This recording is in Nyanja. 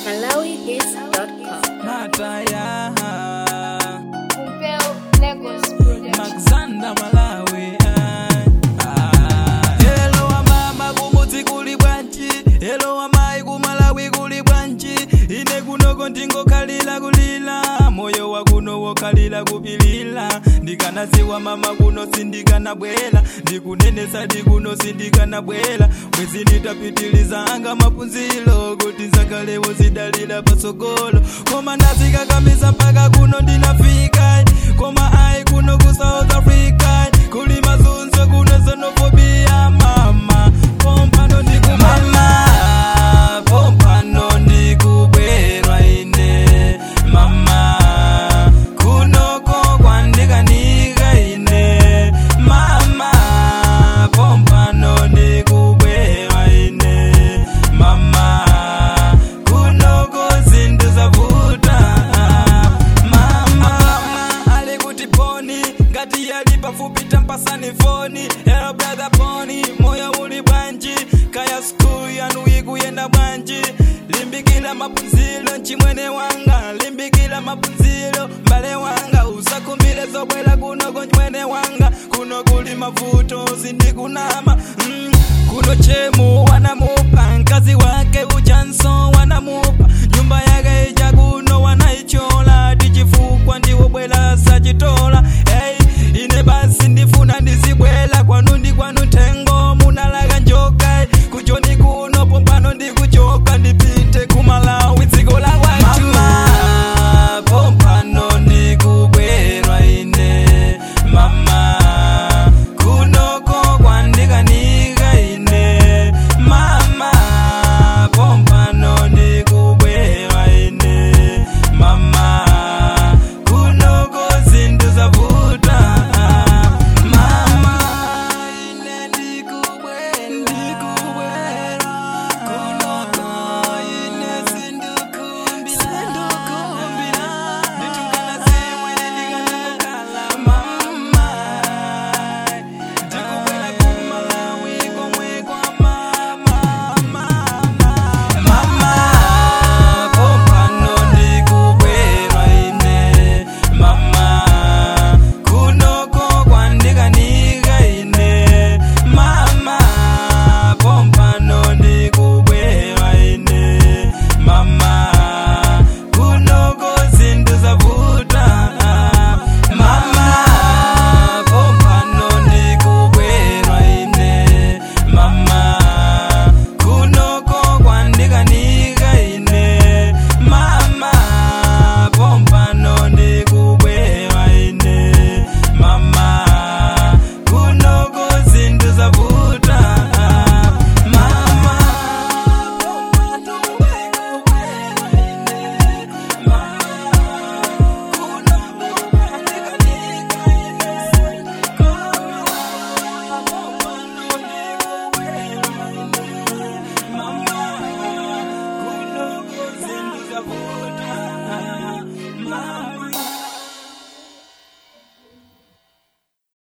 MalawiHits.com. Mataya Pompeu Lagos Production. Alexander Malawi ah. Hello wa mama kumudzi kuli bwanji Hello wa mai kumalawi kuli bwanji Ine kunoko ndingokhalira kulira moyo wa kuno wokhalira kupilira ndikanaziwa mama kuno sindikanabwera ndikunenesa ndikuno sindikanabwera bwezi nditapitiliza anga maphunziro kuti nzakalewo zidalira patsogolo koma ndazikakamiza mpaka kuno ndinafika koma ayi kuno ku south africa kuli mazunzo kuno xenophobia mama pompano ndikumama pompano ndikubwerwa ine mama kunoko kwandikanika ine mama pompano ndikubwerwa ine mama kunoko zinthu zavuta mama ali kuti poni ngati yali pafupi tampasani foni hello brother poni moyo uli bwanji kaya skulu yanu ikuyenda bwanji limbikira maphunziro mchimwene wanga limbikira maphunziro mbale wanga usakumbire zobwera kunoko mchimwene wanga kuno kuli mavuto sindikunama mm. kuno chemu wanamupa mkazi wake uchanso wanamupa nyumba yake ija kuno wanaichola tichifukwa ndiwo bwela sachitola hey, ine basi ndifuna ndizibwela kwanu ndi kwanu thengo munalaka njoka kujoni kuno pompano ndikuchoka ndipite kumalawi dziko la kwatu mama pompano ndikubwerwa ine mama kunoko kwandikanika ine mama pompano ndikubwerwa ine mama kunoko zinthu zavuta mama ine ndikubwera ndikubwera kunoko ine sindukumbira sindukumbira nditungana zimwene ndikanakala mama ndikubwera kumalawi komwe kwa mama mama mama pompano ndikubwerwa ine mama kunoko kwandikanika ine mama pompano ndikubwerwa ine mama kunoko zinthu zavuta mama pompano ndikubwerwa ine mama kunoko kwandikanika ine mama pompano ndikubwerwa ine mama kunoko zinthu zavuta